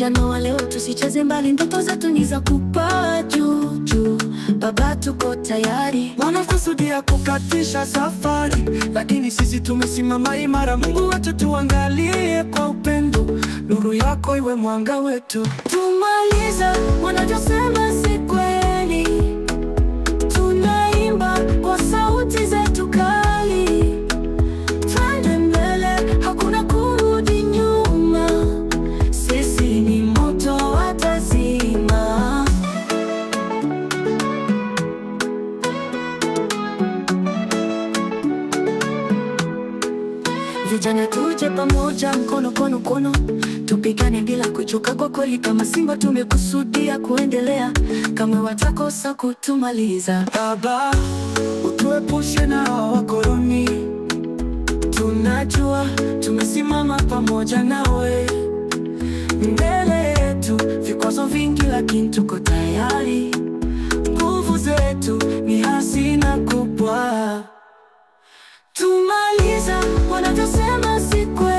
Vijana wa leo tusicheze mbali, ndoto zetu ni za kupaa juu juu. Baba, tuko tayari. Wanakusudia kukatisha safari, lakini sisi tumesimama imara. Mungu wetu, tuangalie kwa upendo, nuru yako iwe mwanga wetu. Tumaliza wanavyosema si kweli, tunaimba kwa sauti zetu kali, twende mbele, hakuna kurudi nyuma. Sisi ni moto watazima. Vijana tuje pamoja, mkono kono kono, tupigane bila kuchoka. Kwa kweli kama Simba tumekusudia kuendelea, kama watakosa kutumaliza. Baba, utuepushe na hawa wakoloni, Tunajua tumesimama pamoja nawe, mbele yetu vikwazo vingi, lakini tuko tayari. Nguvu zetu ni hazina kubwa. Tumaliza wanavyosema si kweli.